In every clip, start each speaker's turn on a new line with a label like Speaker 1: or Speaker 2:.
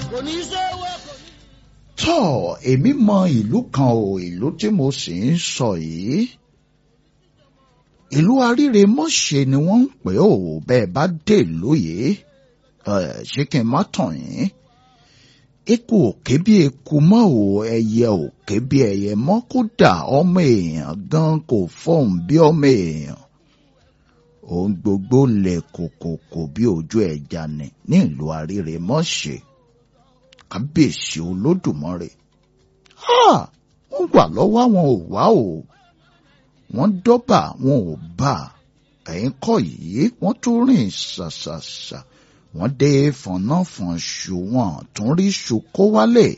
Speaker 1: kò ní sówó kò ní.
Speaker 2: tọ́ èmi mọ ìlú kan o ìlú tí mo sì ń sọ yìí ìlú aríre mọ́ṣe ni wọ́n ń pè ó bẹ́ẹ̀ bá dé ìlú yìí ẹ̀, ṣé kí n má tàn yín eku òkè bí eku mọ́ ò ẹyẹ òkè bí ẹyẹ mọ́ kódà ọmọ èèyàn gan kò fọ́hùn bí ọmọ èèyàn ohun gbogbo lè kòkòkò bí ojú ẹja ni ní ìlú aríre mọ́ṣe kábíyèsí olódùmarè Ah, wọ́n wà lọ́wọ́ àwọn ò wá o wọ́n dọ́bà wọn ò bá ẹ̀yìn kọ́ yìí wọ́n tún rìn ṣàṣàṣà wọ́n dé fọ̀nàfọ̀nṣù wọn tún rí ṣùkó wálé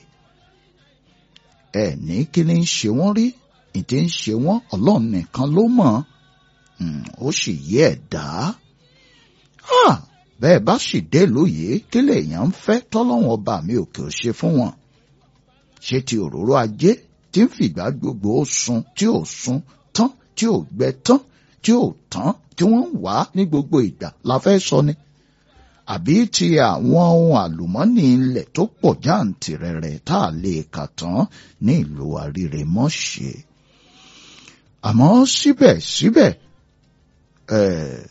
Speaker 2: ẹ ní kí ni ń ṣe wọ́n rí ìdí ń ṣe wọ́n ọlọ́run nìkan ló mọ̀ Hmm, ó sì yé ẹ̀dá Ah, bẹ́ẹ̀ bá sì dé lóye kí lèèyàn ń fẹ́ tọ́lọ́wọ́n ọba mi òkè ò ṣe fún wọn ṣé ti òróró ajé tí ń fìgbà gbogbo ó sun tí ò sun tán tí ò gbẹ tán tí ò tán tí wọ́n ń wá ní gbogbo ìgbà la fẹ́ sọ ni àbí ti àwọn ohun àlùmọ́nì ilẹ̀ tó pọ̀ jáǹtìrẹrẹ tá a lè kà tán ní ìlú àríremọ́ṣe àmọ́ síbẹ̀síbẹ̀ ẹ̀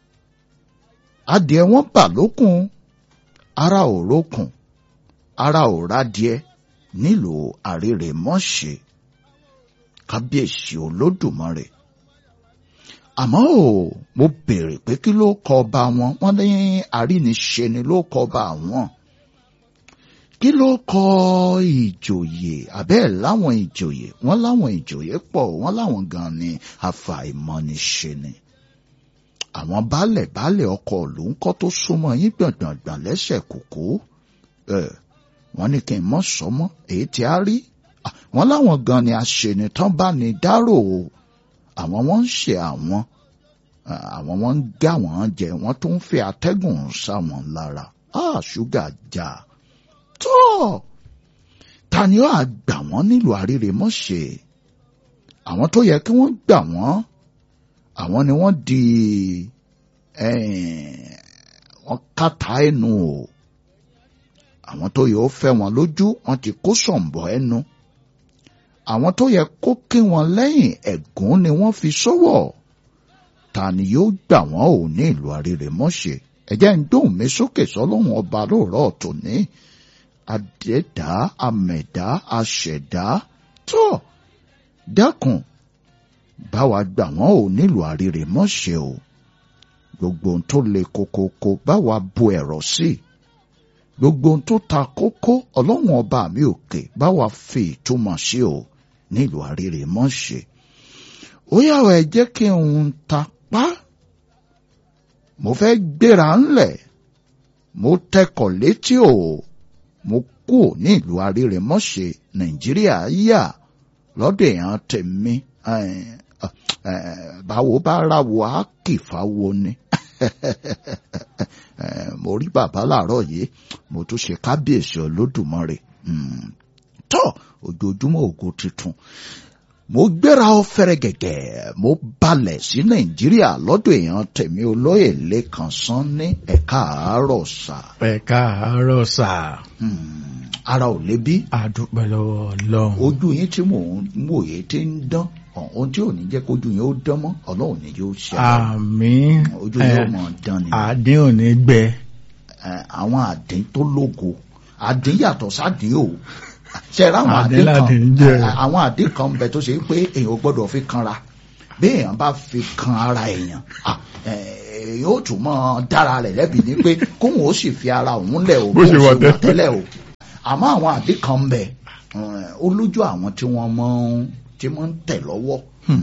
Speaker 2: adìẹ wọn bà lókun ara ò rókun ara ò rádìẹ nílùú àríremọ́ṣe kábíyèsí olódùmarè àmọ́ ò mo béèrè pé kí ló kọ ọba wọn wọ́n ní àríniṣe ni ló kọ ọba wọn kí ló kọ ìjòyè àbẹ́ẹ̀ láwọn ìjòyè wọ́n láwọn ìjòyè pọ̀ wọ́n láwọn gan ni àfàìmọ̀niṣe ni àwọn baálẹ̀ baálẹ̀ ọkọ̀ ìlú ń kọ́ tó súnmọ́ yín gbọ̀ngbọ̀ngbọ̀n lẹ́sẹ̀ kòkó ẹ̀ wọ́n ní kí n mọ̀ sọ́mọ́ èyí tí a rí Ah, wọ́n láwọn gan ni aṣènitán bá ní dárò o àwọn wọ́n ń ṣe àwọn Ah, àwọn wọ́n ń gá wọn jẹ wọ́n tó ń fi atẹ́gùn sáwọn lára Ah, ṣúgà já tó ta ni ó àgbà wọ́n nílùú àríremọ́ṣe àwọn tó yẹ kí wọ́n gbà wọ́n àwọn ni wọ́n di eh, wọ́n kàtà ẹnu o àwọn tó yẹ ó fẹ́ wọn lójú wọ́n ti kó sọ̀ǹbọ̀ ẹnu àwọn tó yẹ kó kí wọn lẹ́yìn ẹ̀gún ni wọ́n fi sọ́wọ́ ta ni yóò gbà wọ́n ò ní ìlú àríremọ́ṣe ẹ̀jẹ̀ ń dóhùn mi sókè sọ́lọ́hún ọba lóòrọ̀ tòní adẹ́dá amẹ̀dá aṣẹ̀dá tó dákun báwa gbà wọ́n ò nílùú àríremọ́ṣe o gbogbo ohun tó le kokoko báwa bu ẹ̀rọ sí gbogbo ohun tó ta kókó ọlọ́run ọba mi òkè báwa fi ìtumọ̀ sí o nílùú àríremọ́ṣe ó yàwó ẹ jẹ́ kí n ta pa mo fẹ́ gbéra ńlẹ̀ mo tẹkọ̀ létí o mo kú ní ìlú àríremọ́ṣe nàìjíríà yà lọ́dọ̀ èèyàn tèmi eh, eh, báwo bá ráwo á kìfáwo ni Eh, mo rí bàbá làárọ̀ yìí mo tún ṣe kábíyèsí olódùmarè Hmm. tọ́ ojoojúmọ́ ògo tuntun mo gbéra ọ fẹ́rẹ́ gẹ̀gẹ̀ mo balẹ̀ sí nàìjíríà lọ́dọ̀ èèyàn tèmi olóyè lẹ́kan sán ní ẹ̀ka àárọ̀ sà
Speaker 3: ẹ káàárọ̀ sà
Speaker 2: Hmm. ara ò lébi
Speaker 3: àdúpẹ́ lọ́wọ́ ọlọ́run
Speaker 2: ojú yín tí mò ń wòye tí ń dán ohun tí ò ní jẹ́ kójú yín ó dán mọ́ ọlọ́run ní yóò ṣe
Speaker 3: àmín
Speaker 2: ojú yín ó mọ̀ dán ni
Speaker 3: àdín ò ní gbẹ
Speaker 2: Eh, àwọn àdín tó lógo àdín yàtọ̀ sádín o ṣe ra àwọn
Speaker 3: Àdín
Speaker 2: àdín
Speaker 3: làdín
Speaker 2: kan
Speaker 3: jẹ́.
Speaker 2: eh, àwọn àdín kan ń bẹ tó ṣe pé èèyàn ò gbọ́dọ̀ fi kanra bí èèyàn bá fi kan ara èèyàn ah, eh, yóò tún mọ́ dára rẹ̀ lẹ́bi ní pé kóhun ó sì fi ara òun lẹ̀ o
Speaker 3: Bó ṣe wà tẹ́lẹ̀.
Speaker 2: tẹ́lẹ̀ o àmọ́ àwọn àdín kan ń bẹ eh, ó lójú àwọn tí wọ́n mọ́ tí wọ́n ń tẹ̀ lọ́wọ́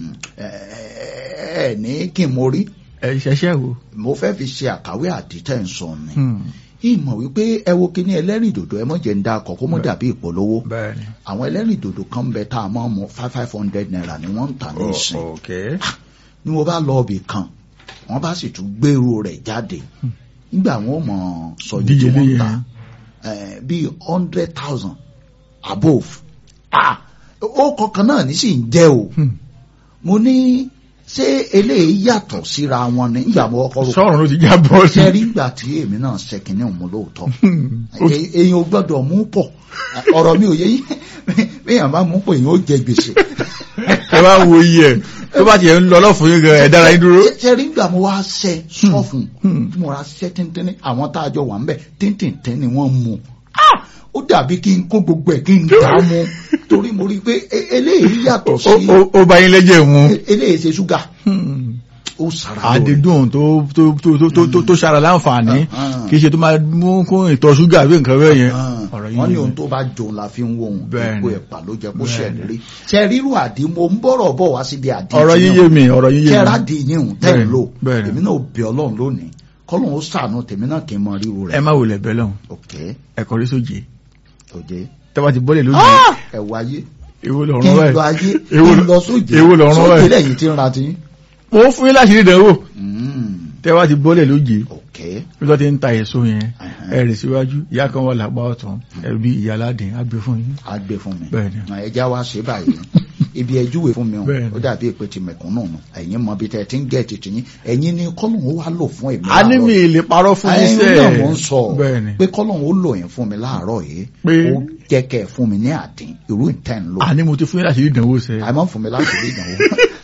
Speaker 2: ẹ ní kí n mo rí
Speaker 3: ẹ ṣẹṣẹ wo.
Speaker 2: mo fẹ́ fi ṣe àkàwé àdìtẹ̀ ń sọ ni ìmọ̀ wípé ẹ wo kíní ẹlẹ́rìn dòdò ẹ mọ̀ jẹ́ ń da akọ̀ kó mọ̀ dàbí ìpolówó
Speaker 3: bẹ́ẹ̀ni.
Speaker 2: àwọn ẹlẹ́rìn dòdò kan ń bẹ tá a máa mọ five five hundred naira ni wọ́n ń tà ní ìsìn
Speaker 3: ok.
Speaker 2: ni mo bá lọ ibì kan wọ́n bá sì tún gbèrú rẹ̀ jáde nígbà wọn ò mọ̀ sọ̀yìn tí
Speaker 3: Díje
Speaker 2: wọ́n ń
Speaker 3: díje.
Speaker 2: ta eh, bíi hundred thousand above ah ó kọkàn náà ní sì ń jẹ́ o mo ní ṣé eléyìí yàtọ̀ síra wọn ni nígbà mo kọ́
Speaker 3: sọ̀rọ̀ ló ti já bọ́ sí.
Speaker 2: ṣe rí ìgbà tí èmi náà ṣe kìíní òun lóòótọ́ Èyí- èyàn ò gbọ́dọ̀ mú pọ̀ ọ̀rọ̀ mi ò yé yín béèyàn bá mú pọ̀ èyàn ó jẹ gbèsè
Speaker 3: ẹ bá wo iye ẹ̀ tó bá tiẹ̀ ń lọ lọ́fun yín gan ẹ̀ dára yín dúró.
Speaker 2: ṣe rí ìgbà mo wá ṣe sọ́fun tí mo ra ṣe tíntínní àwọn tá a jọ wà ń bẹ̀ tíntìntín ni wọ́n mú Ah! ó dàbí kí n kó gbogbo ẹ̀ kí n dà á mu torí mo rí i pé e- eléyìí yàtọ̀
Speaker 3: Ó-
Speaker 2: sí
Speaker 3: ó- ó bá yín lẹ́jẹ̀ mu.
Speaker 2: e- eléyìí ṣe ṣúgà ó sara lóore.
Speaker 3: àdídùn tó tó tó tó tó tó tó ṣara láǹfààní
Speaker 2: Ah.
Speaker 3: kì í ṣe tó máa mú kún ìtọ̀ ṣúgà bí nǹkan bẹ́ẹ̀ yẹn. ọ̀rọ̀
Speaker 2: wọ́n ní
Speaker 3: yín
Speaker 2: ohun tó bá jòun la fi ń wo ohun
Speaker 3: Bẹ́ẹ̀ni.
Speaker 2: gbogbo ẹ̀pà ló jẹ́ kó
Speaker 3: Bẹ́ẹ̀ni.
Speaker 2: ṣẹ̀lérí ṣe ríru àdí mo ń bọ̀rọ̀ bọ̀ wá síbi àdí
Speaker 3: ọ̀rọ̀
Speaker 2: tí
Speaker 3: yín
Speaker 2: náà.
Speaker 3: yé mi ọ̀rọ̀ yín yé
Speaker 2: ṣe
Speaker 3: mi.
Speaker 2: rádì yín hùn tẹ́ ẹ̀
Speaker 3: Bẹ́ẹ̀ni,
Speaker 2: lò
Speaker 3: bẹ́ẹ̀ni.
Speaker 2: èmi náà ò bẹ ọlọ́run lónìí kọ́lọ́run ó ṣàánú tèmi náà kì í mọ ríru
Speaker 3: ẹ
Speaker 2: rẹ̀
Speaker 3: má wulẹ̀ bẹ́ẹ̀ lọ́hùn
Speaker 2: ok
Speaker 3: ẹ kọrí sóje
Speaker 2: òjé
Speaker 3: tẹ́wọ́ ti bọ́lẹ̀ lójú
Speaker 2: ẹ wáyé
Speaker 3: èwo
Speaker 2: kí
Speaker 3: lọ́rùn
Speaker 2: n
Speaker 3: báyìí
Speaker 2: lọ ayé kí
Speaker 3: Èwo
Speaker 2: n
Speaker 3: lọ-
Speaker 2: lọ sóje
Speaker 3: èwo lọ́rùn
Speaker 2: sóje
Speaker 3: báyìí?
Speaker 2: lẹ́yìn tí ń ra ti
Speaker 3: mo ń fún yín láti rí ìdánwò
Speaker 2: Mm,
Speaker 3: tẹ́wọ́ ti bọ́lẹ̀ lóje
Speaker 2: ok
Speaker 3: bí wọ́n ti ń ta èso yẹn
Speaker 2: Ẹ̀hẹ́n.
Speaker 3: ẹ rì síwájú ìyá kan wà lápá ọ̀tún ẹbí ìyá aládìn á gbé fún yín.
Speaker 2: á gbé fún mi
Speaker 3: Bẹ́ẹ̀ni.
Speaker 2: ẹja wa ṣe báyìí ibi ẹjúwe fún mi o
Speaker 3: Bẹ́ẹ̀ni.
Speaker 2: ó dàbí èpè ti mẹ̀kúnnù nù ẹ̀yin mọ bí tẹ́ ẹ ti ń gẹ̀ tètè yín ẹ̀yin ni kọ́lọ́hún ó wá lò fún èmi
Speaker 3: a ní mi
Speaker 2: láàárọ̀.
Speaker 3: lè parọ́ fún yín
Speaker 2: ẹ̀yin
Speaker 3: sẹ́ẹ̀
Speaker 2: náà mò ń sọ
Speaker 3: bẹ́ẹ̀ni
Speaker 2: pé kọ́lọ́hún ó lò yín fún mi láàárọ̀ yìí
Speaker 3: Pé-
Speaker 2: ó jẹ́ kẹ́ ẹ fún mi ní àdín irú ìtẹ́ ń lò
Speaker 3: a ní mo ti fún yín láti rí ìdánwò sẹ́ẹ̀.
Speaker 2: àìmọ́ fún mi láti rí ìdánwò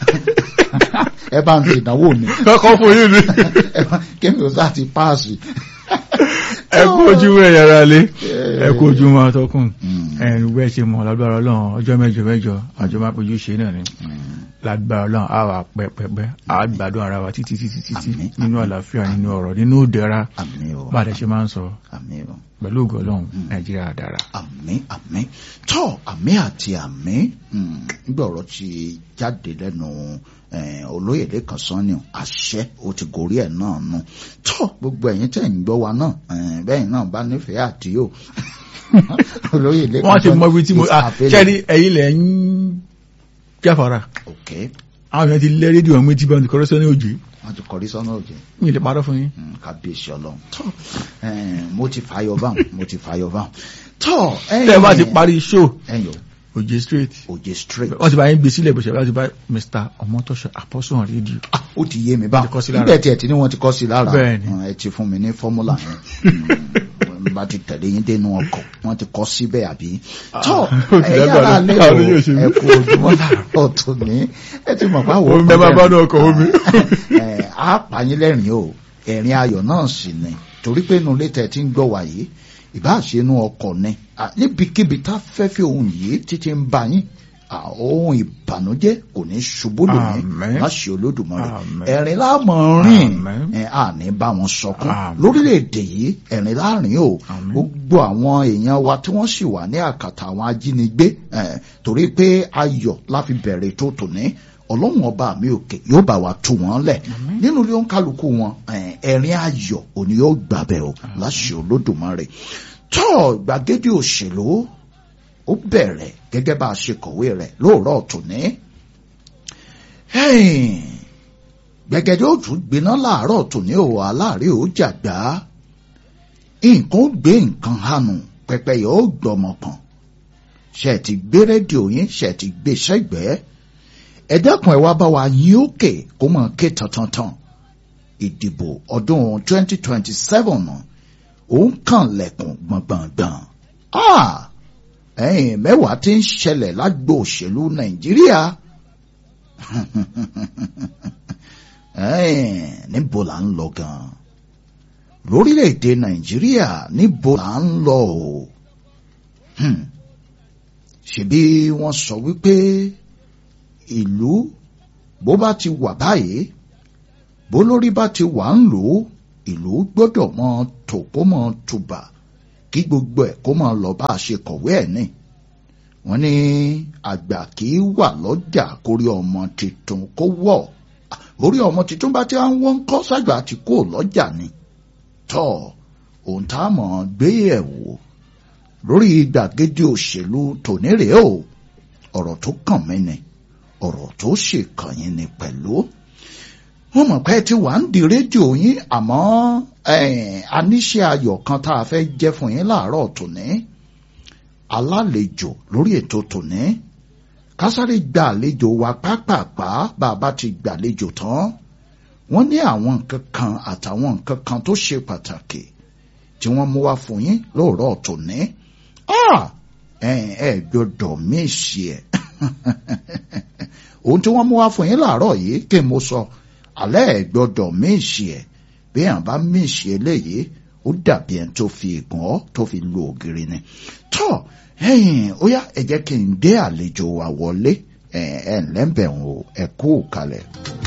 Speaker 2: ẹ bá ń ṣe ìdánwò mi
Speaker 3: kọ́kọ́ fún yín ni.
Speaker 2: ẹ bá- kémi ò sá ti páàsì.
Speaker 3: ẹ kú ojú ẹ yàrá lé ẹ kú ojú wọn tọkùn
Speaker 2: Mm.
Speaker 3: ẹnu bẹ́ẹ̀ ṣe mọ̀ lágbára ọlọ́run ọjọ́ mẹ́jọ mẹ́jọ àjọ máa péjú ṣe náà ni lágbára ọlọ́run á wà pẹ́pẹ́pẹ́ á gbádùn ara wa títí títí títí
Speaker 2: Àmín,
Speaker 3: nínú àlàáfíà nínú ọ̀rọ̀ nínú ìdẹ̀ra
Speaker 2: àmì o
Speaker 3: bá a dẹ̀ ṣe máa ń sọ
Speaker 2: àmì o.
Speaker 3: pẹ̀lú ògo ọlọ́run nàìjíríà dára.
Speaker 2: àmì àmì tọ́ àmì àti àmì mm, nígbà ọ̀rọ̀ ti jáde lẹ́nu eh, olóyè lẹ́kàn sanni àṣẹ ó ti gorí ẹ̀ náà nù tọ́ gbogbo ẹ̀yin tẹ̀ ń gbọ́ wa náà eh, bẹ́ẹ̀ náà bá nífẹ̀ẹ́ àti yóò olóyè lẹ́kàn
Speaker 3: wọ́n ti mọ ibi tí mo
Speaker 2: is
Speaker 3: ah,
Speaker 2: available.
Speaker 3: ṣẹ́ni ẹ̀yin lẹ̀ ń jáfara
Speaker 2: ok
Speaker 3: àwọn èèyàn ti lẹ́ rédíò mi tí bá ti kọ́rọ́ sẹ́ni òjì
Speaker 2: wọ́n ti kọrí sọ́nà òjò
Speaker 3: mi lè parọ́ fún yín.
Speaker 2: Mm, kábíyèsí ọlọ́run tọ́ eh, mo ti fàyọ báwọn mo ti fàyọ báwọn tọ́
Speaker 3: tẹ́ ẹ bá ti parí show
Speaker 2: ẹ̀yọ
Speaker 3: òjì straight
Speaker 2: òjè straight
Speaker 3: wọ́n ti bá yín gbé sílẹ̀ bó ṣe bá ti bá Mr. ọmọtọ́ṣọ àpọ́sùn rédíò.
Speaker 2: Ah, ó ti yé mi bá
Speaker 3: Wọ́n ti kọ sí lára.
Speaker 2: níbẹ̀ tí ẹ̀ tí ní wọ́n ti kọ́ sí lára
Speaker 3: Bẹ́ẹ̀ni.
Speaker 2: Mm, ẹ ti fún mi ní fọ́múlà yẹn Mm, bá ti tẹ̀lé yín dénú ọkọ̀ wọ́n ti kọ́ síbẹ̀ àbí tọ́
Speaker 3: ó ti
Speaker 2: ẹ
Speaker 3: lágbára.
Speaker 2: yára lé o
Speaker 3: Àwọn yóò ṣe mí.
Speaker 2: ẹ kú ojúmọ́ láàárọ̀ tó ní ẹ ti mọ̀ báwo
Speaker 3: Omi bẹ́ẹ̀ bá bá ní ọkọ̀ omi.
Speaker 2: ẹ á pààyàn lẹ́rìn o ẹ̀rín ayọ̀ náà sì ni torí pé inú ilé tẹ̀ tí ń gbọ́ wà yìí ìbáṣe inú ọkọ̀ ni À, níbikíbi tá fẹ́fẹ́ ohun yìí títí ń bá yín à, ohun ìbànújẹ́ kò ní ṣubú lónìí
Speaker 3: Àmín.
Speaker 2: má ṣe olódùmarè
Speaker 3: Àmín.
Speaker 2: ẹ̀rín láàmọ̀ rìn
Speaker 3: Àmín.
Speaker 2: ẹ̀ à ní bá wọn sọkún
Speaker 3: Àmín.
Speaker 2: lórílẹ̀‐èdè yìí ẹ̀rín láàrin o
Speaker 3: Àmín.
Speaker 2: gbogbo àwọn èèyàn wa tí wọ́n sì wà ní àkàtà àwọn ajínigbé ẹ̀, torí pé ayọ̀ la fi bẹ̀rẹ̀ tó tòní ọlọ́run ọba mi òkè yóò bá wa tú wọn lẹ̀ nínú ilé òǹkálukú wọn ẹ̀, ẹ̀rín ayọ̀ òní yóò gbàbẹ̀ o láṣẹ olódùmarè tó gbàgede òṣèlú ó bẹ̀rẹ̀ gẹ́gẹ́ bá a ṣe kọ̀wé rẹ̀ lóòrọ̀ tòní gbẹ̀gẹ́dẹ́ ó tún gbiná láàárọ̀ tòní ò aláàárẹ̀ ó jàgbá nǹkan ó gbé nǹkan hànú pẹpẹyẹ ó gbọmọ kan ṣe ti gbé rédíò yín ṣe ti gbé sẹ́gbẹ̀ẹ́ ẹ dákun ẹ wá bá wa yín òkè kó mọ̀ ké tantantan ìdìbò ọdún 2027 ó ń kàn lẹ̀kùn gbọ̀ngbọ̀ngbọ̀n ah ẹ̀yìn mẹ́wàá tí ń ṣẹlẹ̀ lágbo òṣèlú nàìjíríà ẹ̀ẹ́n níbo là ń lọ gan lórílẹ̀‐èdè nàìjíríà níbo là ń lọ o Hmm. ṣebí wọ́n sọ wípé ìlú bó bá ti wà báyìí bó lórí bá ti wà ń lò ó ìlú gbọ́dọ̀ mọ tò kó mọ tùbà kí gbogbo ẹ̀ kó mọ lọ bá a ṣe kọ̀wé ẹ̀ ní wọ́n ní àgbà kì í wà lọ́jà kórí ọmọ tuntun kó wọ̀ orí ọmọ tuntun bá ti ń wọ́n kọ́ sàgbà tí kò lọ́jà ni tọ́ ohun tá a mọ̀ gbé ẹ̀ wò lórí gbàgede òṣèlú tòní rèé o ọ̀rọ̀ tó kàn mí ni ọ̀rọ̀ tó ṣe kàn yín ni pẹ̀lú wọ́n mọ̀ pé tí wàá ń di rédíò yín àmọ́ aníṣe ayọ̀ kan tá a fẹ́ jẹ́ fún yín láàárọ̀ tòní alálejò lórí ètò tòní kásáré gba àlejò wa pápápá bá a bá ti gbàlejò tán wọ́n ní àwọn nǹkan kan àtàwọn nǹkan kan tó ṣe pàtàkì tí wọ́n mú wá fún yín lóòrọ̀ tòní ẹ ẹ gbọ́dọ̀ mísì ẹ ohun tí wọ́n mú wá fún yín láàárọ̀ yìí kí mo sọ alẹ́ ẹ gbọ́dọ̀ mísì ẹ bí àwọn bá mísì eléyìí ó dàbí ẹni tó fi ìgbọ́n tó fi lu ògiri ni tọ́ ẹ̀yìn ó yá ẹ jẹ́ kí n dé àlejò wa wọlé ẹ̀ ẹ̀ ńlẹ́bẹ̀ẹ́ o ẹ kú kalẹ̀.